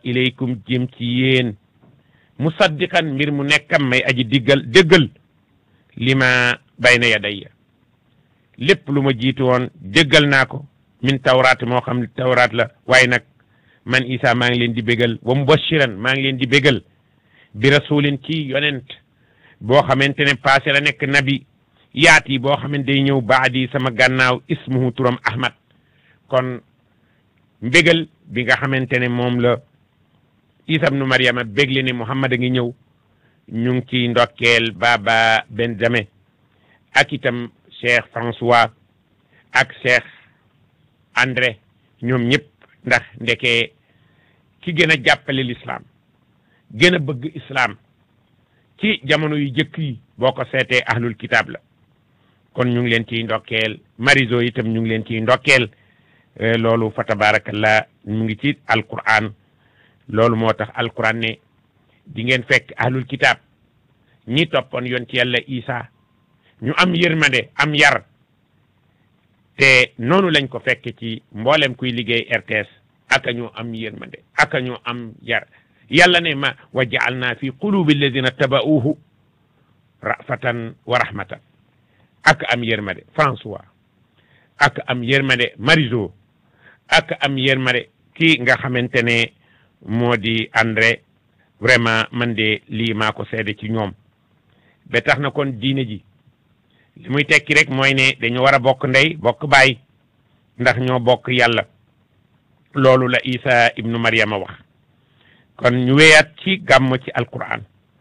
ilaykum jëm ci yéen musaddiqan mbir mu nekkam may aji diggal déggal li ma bayna yadayya lépp lu ma jiitu woon déggal naa ko min tawraat moo xam ne tawraat la waaye nag man Isa maa ngi leen di bégal wa mubashiran maa ngi leen di bégal bi rasulin ci yonent boo xamante ne passé la nekk nabi yaat yi boo xamante day ñëw baadi sama gànnaaw ismuhu turam ahmad kon mbégal bi nga xamante ne moom la Isa ibnu Maryama bégle ne Muhammad a ngi ñëw ñu ngi ci ndokkeel Baba Benjamin ak itam Cheikh François ak Cheikh André ñoom ñëpp ndax ndeke ki gën a jàppale l'islam gën a bëgg islam ci jamono yu jëkk yi boo ko seetee ahlul kitab la kon ñu ngi leen ciy ndokkeel mariso itam ñu ngi leen ciy ndokkeel loolu fa tabarakallah mu ngi ci alquran loolu moo tax alquran ne di ngeen fekk ahlul kitab ñi toppoon yoon ci yàlla isa ñu am yërmande am yar te noonu lañ ko fekk ci mboolem kuy liggéey RTS aka ñoo am yërmande aka ñoo am yar yàlla ne ma wa jaalna fi qulubi alladina taba'uhu rafatan wa rahmatan ak am yërmande François ak am yërmande Mariso ak am yërmande kii nga xamante ne moo di André vraiment man de lii maa ko seede ci ñoom ba tax na kon diine ji li muy tekki rek mooy ne dañu war a bokk ndey bokk baay ndax ñoo bokk yàlla loolu la Isa ibnu Maryama wax kon ñu wéyaat ci gàmm ci alquran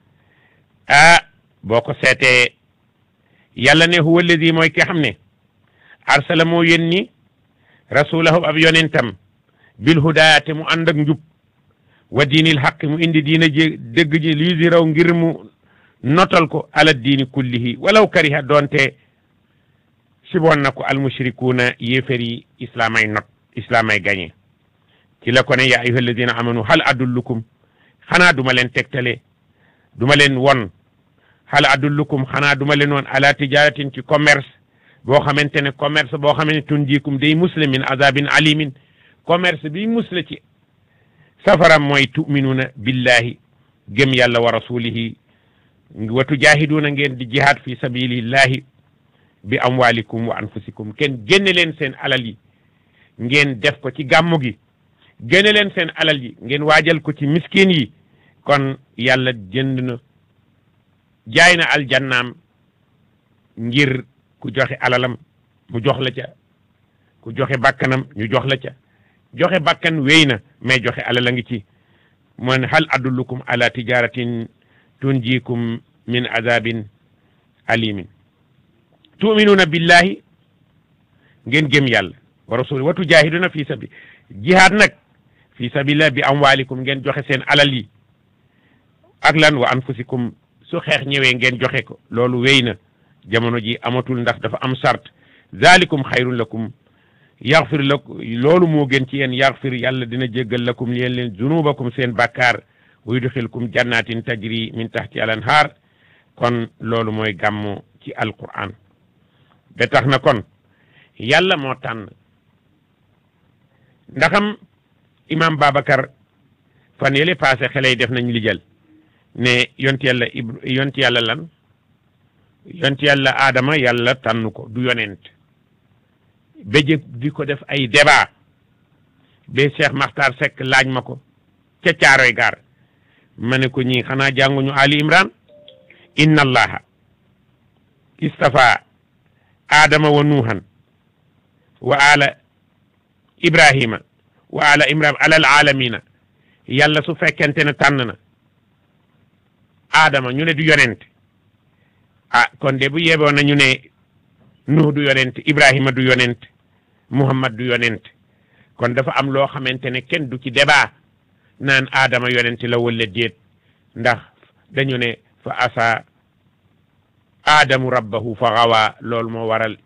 ah boo ko seetee yàlla ne huwa alladi mooy ki xam ne arsala moo yónni rasulahu ab yonentam bil hudaa te mu ànd ak njub wa diinil xaq mu indi diina ji dëgg ji lii di raw ngir mu notal ko ala diini kullihi walaw kariha doonte siboon na ko almushrikuuna yéefar yi islamay not islamay gañe ci la ko ne yaa ayuha alladina amanu hal adullukum xanaa duma leen tegtale duma leen won hal adullukum xanaa duma leen won ala tijaratin ci commerce boo xamante ne commerce boo xamante ne tunjikum day musle min azabin alimin commerce bi musle ci safaram mooy tuminuuna billahi gëm yàlla wa rasulihi wa tujahiduuna ngeen di jihad fi sabilillahi bi amwalikum wa anfusikum kenn génne leen seen alal yi ngeen def ko ci gàmmu gi génne leen seen alal yi ngeen waajal ko ci miskin yi kon yàlla jënd na jaay na aljannaam ngir ku joxe alalam mu jox la ca ku joxe bakkanam ñu jox la ca joxe bakkan wéy na mais joxe alal a ngi ci man hal adullukum ala tijaratin tunjikum min azabin alimin tuminuna billahi ngeen gëm yàlla wa rasuli wa tujahiduna fi sabi jihaad nag fi sabilillah bi amwalikum ngeen joxe seen alal yi ak lan wa anfusikum su xeex ñëwee ngeen joxe ko loolu wéy na jamono ji amatul ndax dafa am sart zalikum xayrun lakum yaxfir lakum loolu moo gën ci yéen yaxfir yàlla dina jéggal lakum yéen leen zunubakum seen bàkkaar wa yudxilkum jannatin tajri min tahti al anhar kon loolu mooy gàmmu ci alquran ba tax na kon yàlla moo tànn ndaxam imam Babacar fan yële passé xale yi def nañ lijal ne yont yàlla ib yont yàlla lan yont yàlla Adama yàlla tànn ko du yonent ba jëg di ko def ay débat ba Cheikh Makhtar Seck laaj ma ko ca caaroy gaar ma ne ko ñii xanaa jànguñu Ali Imran inna allaha istafa adama wa nuuhan wa ala ibrahima wa ala imran alal alamina yàlla su fekkente ne tànn na adama ñu ne du yonent ah kon de bu yeboo na ñu ne nuh du yonent ibrahima du yonent muhammad du yonent kon dafa am loo xamante ne kenn du ci débat naan adama yonent la walla déet ndax dañu ne fa asa adamu rabbahu fa gawa loolu moo waral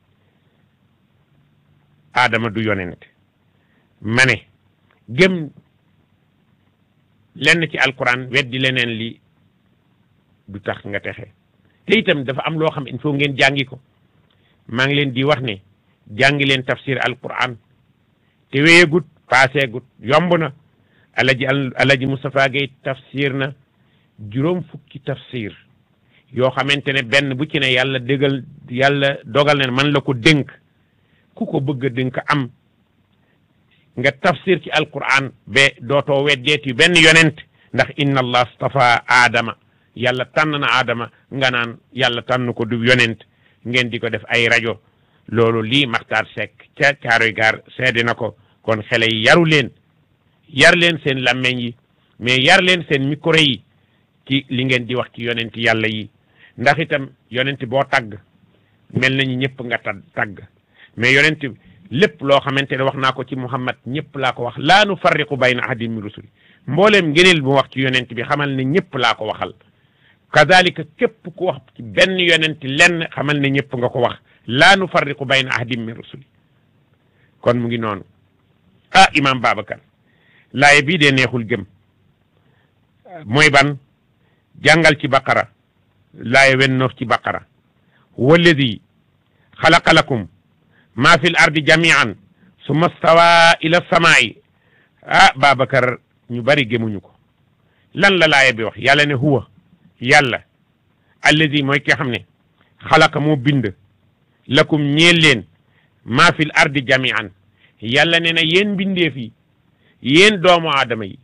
adama du yonent ma ne gëm lenn ci alquran weddi leneen li du tax nga texe te itam dafa am loo xam il faut ngeen jàngi ko maa ngi leen di wax ne jàngi leen tafsir alquran te wéyegut paaseegut yomb na alaji alaji Moustapha Gueye tafsir na juróom fukki tafsir yoo xamante ne benn bu ci ne yàlla dëggal yàlla dogal ne man la ko dénk ku ko bëgg a dénk am nga tafsir ci alquran ba dootoo weddeeti benn yonent ndax inna allah stafa aadama yàlla tànn na aadama nga naan yàlla tànn ko du yonent ngeen di ko def ay rajo loolu lii Maxtaar Seck ca Caaroy Gaar seede na ko kon xale yi yaru leen yar leen seen làmmeñ yi mais yar leen seen micro yi ci li ngeen di wax ci yonent yàlla yi ndax itam yonent boo tagg mel nañu ñëpp nga ta tagg mais yonent lépp loo xamante ne wax naa ko ci Muhammad ñëpp laa ko wax laa nu farriqu bayna ahadin min rusuli mbooleem ngëneel bu wax ci yonent bi xamal ne ñëpp laa ko waxal kadalika képp ku wax ci benn yonent lenn xamal ne ñëpp nga ko wax laa nu farriqu bayna ahadin min rusuli kon mu ngi noonu ah imam Babacar laaye bii dee neexul gëm mooy ban jàngal ci baqara laaye wen noof ci baqara walladi xalaqa lakum ma fi l ardi jamian summa stawa ila samaai ah Babacar ñu bari gëmuñu ko lan la laaye bi wax yàlla ne huwa yàlla alladi mooy ki xam ne xalaqa moo bind lakum ñeel leen maa fil ardi jamian yàlla ne na yéen mbindeef yi yéen doomu aadama yi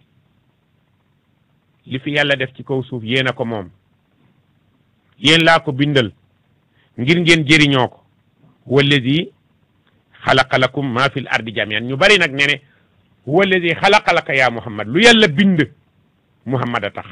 li fi yàlla def ci kaw suuf yéen a ko moom yéen laa ko bindal ngir ngeen jëriñoo ko walladi xalaqa lakum maa fil ardi jamian ñu bari nag ne ne walladi xalaqa laka yaa muhammad lu yàlla bind muhammad a tax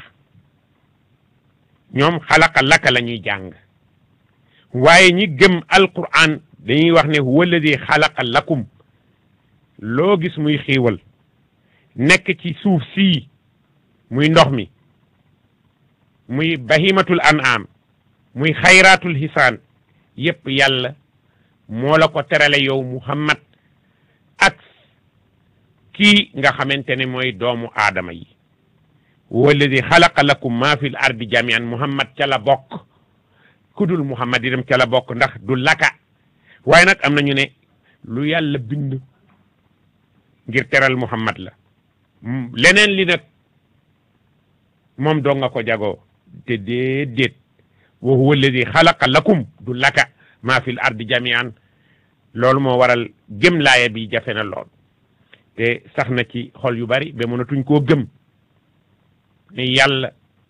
ñoom xalaqa laka la ñuy jàng waaye ñi gëm alquran dañuy wax ne walladi xalaqa lakum loo gis muy xiiwal nekk ci suuf sii muy ndox mi muy bahimatul an'am muy xayraatul hisaan yépp yàlla moo la ko terale yow muhammad ak kii nga xamante ne mooy doomu aadama yi walladi xalaqa lakum ma fi l ardi jamian muhammad ca la bokk kudul muhammad itam ca la bokk ndax du laka waaye nag am na ñu ne lu yàlla bind ngir teral muhammad la leneen li nag moom doo nga ko jagoo te déedéet wa huwa alladi xalaqa lakum du laka maa fi l ardi jamian loolu moo waral gëm laaya bi jafe na lool te sax na ci xol yu bari ba mënatuñ koo gëm ne yàlla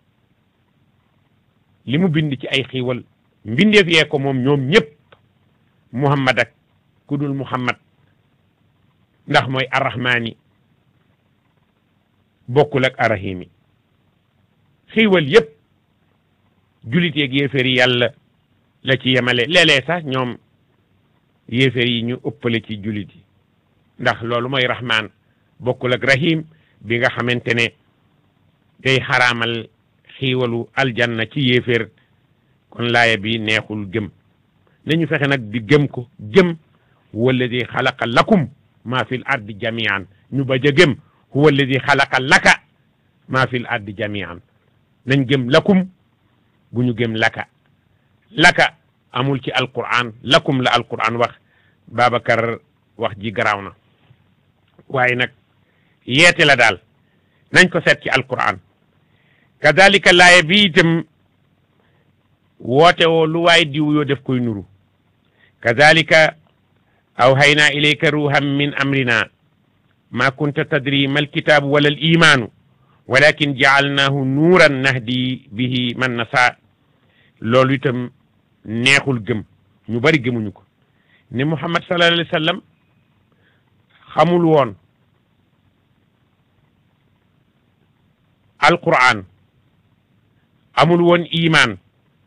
li mu bind ci ay xiiwal mbindeef yee ko moom ñoom ñëpp muhammad ak ku dul muhammad ndax mooy arrahmaani bokkul ak arrahimi xiiwal yëpp julit yeeg yéeféer yi yàlla la ci yemale léeg-léeg sax ñoom yéeféer yi ñu ëppale ci julit yi ndax loolu mooy rahmaan bokkul ak rahim bi nga xamante ne day xaraamal xiiwalu aljanna ci yéeféer kon laaya bi neexul gëm nañu fexe nag di gëm ko gëm walladi xalaqa lakum maa fi l ardi jamian ñu bañ a gëm huwa alladi xalaqa laka maa fi l ardi jamian nañ gëm lakum bu ñu gëm laka laka amul ci alquran lakum la alquran wax Babacar wax ji garaaw na waaye nag yeete la daal nañ ko seet ci alquran kadalika laaye bi itam woote woo lu waay diw yoo def koy nuru kadalika awhayna ilayka ruhan min amrina ma kunta tadri ma alkitabu wala al imanu walakin jaalnahu nuuran nahdi bihi man nasa loolu itam neexul gëm ñu bari gëmuñu ko ne muhammad sallallahu alayhi wa sallam xamul woon alquran amul woon iman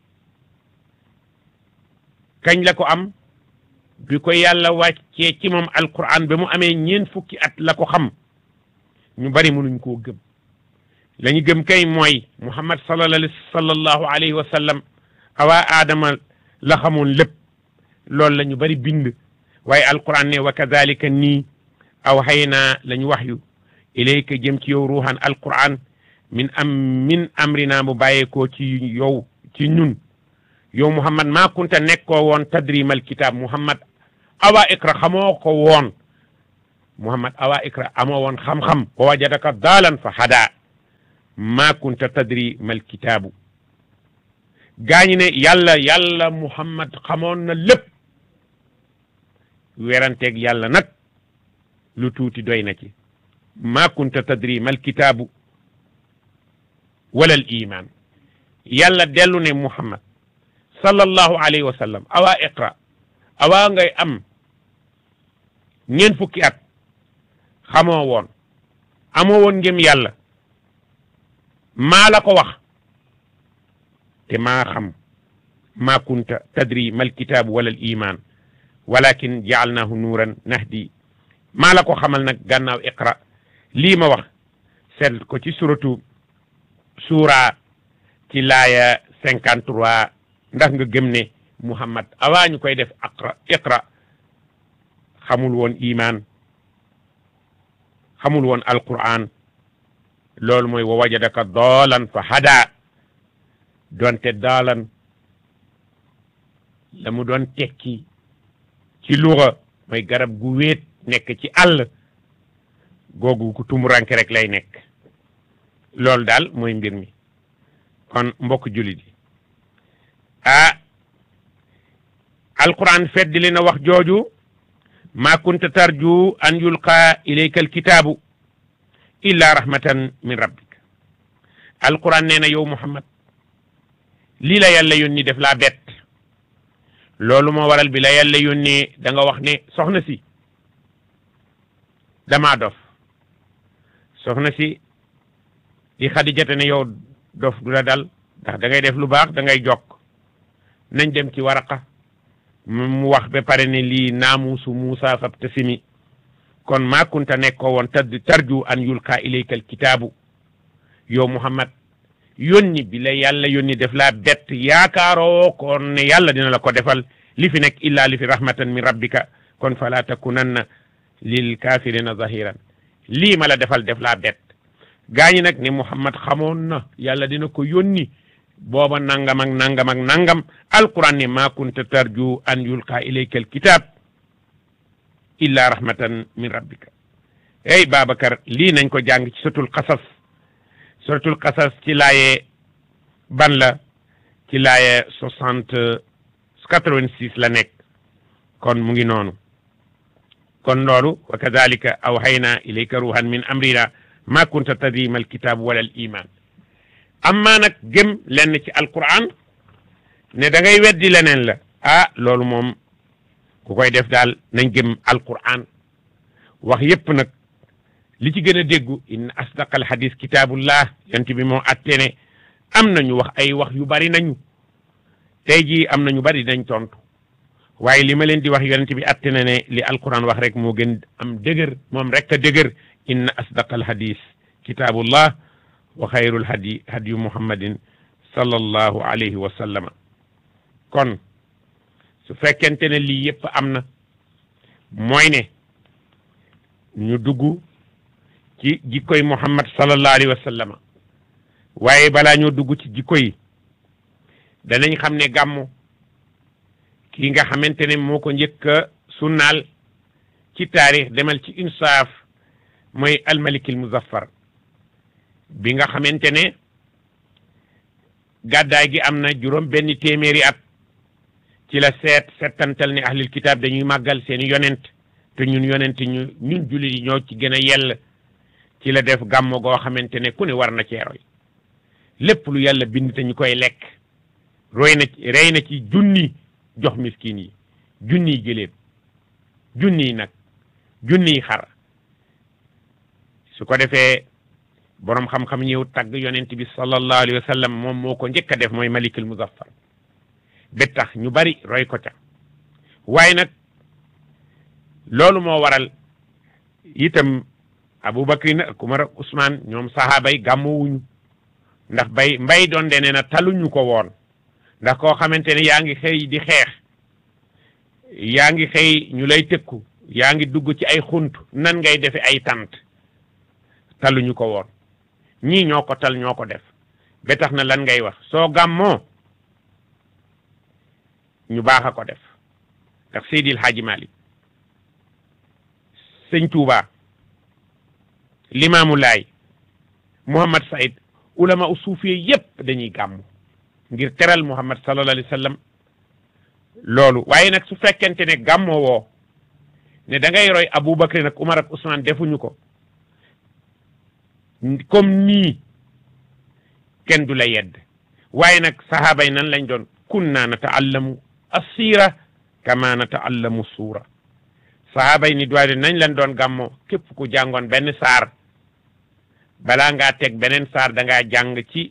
kañ la ko am bi ko yàlla wàccee ci moom alquran ba mu amee ñeen fukki at la ko xam ñu bari mënuñ koo gëm la ñu gëm kay mooy muhammad sallallahu alayhi wa sallam awaa aadama la xamoon lépp loolu la ñu bari bind waaye alquran ne wa kadalika nii aw xëy naa la ñu wax yu ilayka jëm ci yow ruuxan alquran min am min amrina bu bàyyeekoo ci yow ci ñun yow muhammad maa kunta nekkoo woon tadrimal kitab muhammad awa iqra xamoo ko woon muhammad awa ikra amoo woon xam-xam wa wajadaka daalan fa hada ma kunta tadri mal kitaabu gaañi ne yàlla yàlla muhammad xamoon na lépp weranteeg yàlla nag lu tuuti doy na ci ma kunta tadri mal kitaabu wala al iman yàlla dellu ne muhammad sallallahu alayhi wa sallam awa iqra awa ngay am ñeent fukki at xamoo woon amoo woon ngëm yàlla maa la ko wax te maa xam maa kunta tadri mal kitaabu wala al iman walakin jaalnaahu nuuran nahdi maa la ko xamal nag gannaaw iqra lii ma wax seet ko ci suratu suura ci laaya cinquante trois ndax nga gëm ne muhammad awaa ñu koy def aqra iqra xamul woon iman xamul woon alquran loolu mooy wa wajadaka doolan fa hada doonte daalan la mu doon tekki ci luga mooy garab gu wéet nekk ci àll googu ku tumuranke rek lay nekk loolu daal mooy mbir mi kon mbokk jullit yi ah alquran feddi li na wax jooju ma kunta tarju an yulqa ilayka alkitaabu illa rahmatan min rabbik alquran nee na yow muhammad lii la yàlla yónni def laa bett loolu moo waral bi la yàlla yónnee da nga wax ne soxna si damaa dof soxna si di xadijate ne yow dof du la dal ndax da ngay def lu baax da ngay jokk nañ dem ci waraqa mu wax ba pare ne lii naamuusu Muusa fab tasimi kon maa kunta nekkoo woon tad tarju an yulqa ilayka alkitaabu yow Muhammad yónni bi la yàlla yónni def laa bett yaakaaroo kon ne yàlla dina la ko defal li fi nekk illa li fi rahmatan min rabbika kon fala takunanna lil kafirina zahiran lii ma la defal def laa bett gaañi nag ne Muhammad xamoon na yàlla dina ko yónni booba nangam ak nangam ak nangam alquran ne ma kunta tarju an yulqa ilayka alkitab illa rahmatan min rabbika ey Babacar lii nañ ko jàng ci suratul qasas suratul qasas ci laaye ban la ci laaye soixante quatre-vingt-six la nekk kon mu ngi noonu kon loolu wa kadalika awhayna ilayka ruhan min amrina ma kunta tadri mal kitab wala al iman amma nag gëm lenn ci alquran ne da ngay weddi leneen la ah loolu moom ku koy def daal nañ gëm alquran wax yépp nag li ci gën a déggu inna asdaqal hadis kitabullah yant bi moo atte ne am nañu wax ay wax yu bari nañu tey jii am na ñu bari dañ tontu waaye li ma leen di wax yonent bi atte na ne li alquran wax rek moo gën am dëgër moom rek a dëgër inna asdaqal hadis kitabullah wa xayrul hadi hadiyu muhammadin sallallahu alayhi wa sallama kon su fekkente ne lii yëpp am na mooy ne ñu dugg ci jikkoy muhammad sallallahu alayhi wa sallama waaye balaa ñoo dugg ci jikko yi danañ xam ne gàmmu kii nga xamante ne moo ko njëkk a sunnaal ci taarix demal ci insaaf mooy almalikil muzaffar bi nga xamante ne gàddaay gi am na juróom benn téeméeri at ci la seet settantal ne ahlul kitaab dañuy màggal seeni yonent te ñun yonent ñu ñun jullit yi ñoo ci gën a yell ci la def gàmmo goo xamante ne ku ne war na cee roy lépp lu yàlla bind te ñu koy lekk roy na ci rey na ci junni jox miskin yi junniy gëléem junniy nag junniy xar su ko defee boroom xam-xam ñëw tagg yonent bi sallallahu alayhi wa sallam moom moo ko njëkk a def mooy malikul muzaffar ba tax ñu bari roy ko ca waaye nag loolu moo waral itam Abubakar ak Umar ak Usmaan ñoom sahaaba yi gàmmuwuñu ndax bay mbay doon de nee na taluñu ko woon ndax koo xamante ne yaa ngi xëy di xeex yaa ngi xëy ñu lay tëkku yaa ngi dugg ci ay xunt nan ngay defe ay tant taluñu ko woon ñii ñoo ko tal ñoo ko def ba tax na lan ngay wax soo gàmmoo ñu baax a ko def ndax Seydil Hadji Malick sëñ Tuuba limaamu laay Muhammad Saïd ulama u suufiye yépp dañuy gàmm ngir teral Muhammad sallallahu alayhi wa sallam loolu waaye nag su fekkente ne gàmmoo woo ne da ngay roy Aboubacar nag Umar ak Ousmane defuñu ko comme nii kenn du la yedd waaye nag sahaaba yi nan lañ doon kunna nataallamu assira kama nataallamu suura sahaaba yi ni doy nañ leen doon gàmmoo képp ku jàngoon benn saar balaa ngaa teg beneen saar da ngaa jàng ci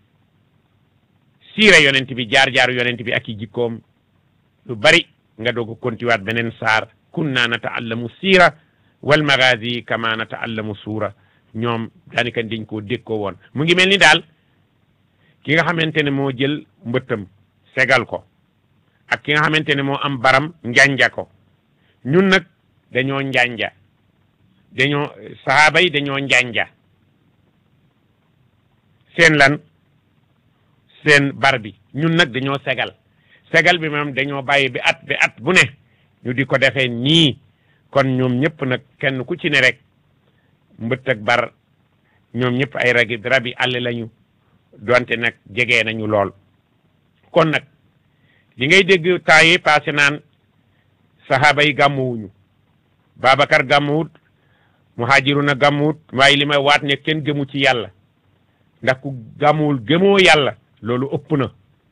siira yonent bi jaar-jaar yonent bi ak i jikkoom lu bari nga doog a kontiwaat beneen saar kunna nataallamu siira wal magazi kama nataallamu suura ñoom daanaka dañ koo dékkoo woon mu ngi mel ni daal ki nga xamante ne moo jël mbëttam segal ko ak ki nga xamante ne moo am baram njanja ko ñun nag dañoo njanja dañoo sahaaba yi dañoo njanja seen lan seen bar bi ñun nag dañoo segal segal bi moom dañoo bàyyi bi at bi at bu ne ñu di ko defee nii kon ñoom ñëpp nag kenn ku ci ne rek mbëtt ak bar ñoom ñëpp ay ragi rabi àll lañu donte nag jege nañu lool kon nag li ngay dégg temps yi passé naan sahaaba yi gàmmuwuñu Babacar gàmmuwut muhajiruna gàmmuwut waaye li may waat ne kenn gëmu ci yàlla ndax ku gàmmuwul gëmoo yàlla loolu ëpp na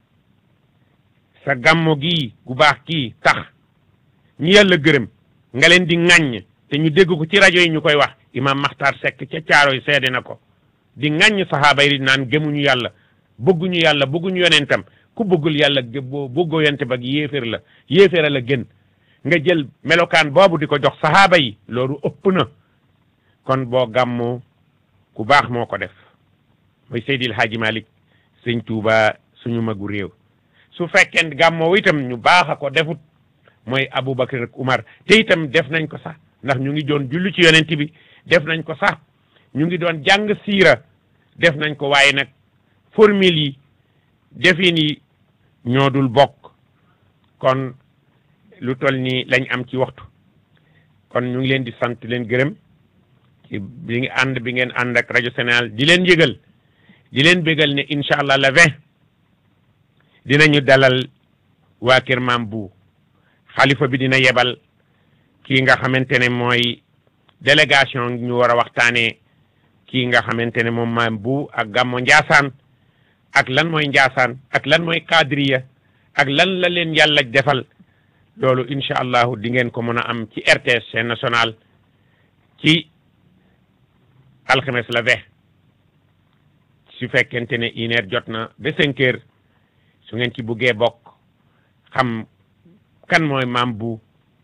sa gàmmo gii gu baax kii tax ñi yàlla gërëm nga leen di ŋàññ te ñu dégg ko ci rajo yi ñu koy wax imam Maxtaar Sekk ca caaro yi seede na ko di ŋàññ saxaaba yi naan gëmuñu yàlla bëgguñu yàlla bëgguñu yonentam ku bëggul yàlla boo bëggoo yonente ba yéeféer la yéeféer la gën nga jël melokaan boobu di ko jox saxaaba yi loolu ëpp na kon boo gàmmoo ku baax moo ko def mooy Seydil Hadji Malick sëñ Tuuba suñu magu réew su fekkee gàmmoo itam ñu baax a ko defut mooy Aboubacar ak Umar te itam def nañ ko sax ndax ñu ngi doon julli ci yonent bi def nañ ko sax ñu ngi doon jàng siira def nañ ko waaye nag formule yi defin yi ñoo dul bokk kon lu toll nii lañ am ci waxtu kon ñu ngi leen di sant leen gërëm ci bi ngi ànd bi ngeen ànd ak rajo Sénégal di leen yëgal di leen bégal ne incha allah le vingt dinañu dalal waa kër maam bu xalifa bi dina yebal kii nga xamante ne mooy délégation ñu war a waxtaanee kii nga xamante ne moom maam bu ak gàmmo Njaasaan ak lan mooy Njaasaan ak lan mooy kadriya ak lan la leen yàlla defal loolu incha allahu di ngeen ko mën a am ci RTS chaîne nationale ci alxames la vingt su fekkente ne une heure jot na ba cinq heures su ngeen ci buggee bokk xam kan mooy maam bu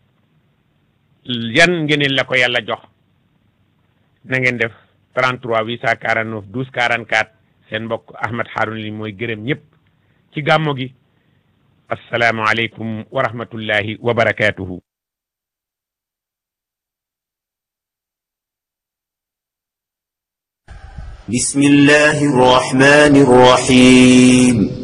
yan ngeen la ko yàlla jox na ngeen def 33 849 12 44 seen mbokk Ahmed Harouna li mooy gërëm ñëpp ci gàmmo gi asalaamualeykum wa rahmatullahi wa barakaatuhu. بسم الله الرحمن الرحيم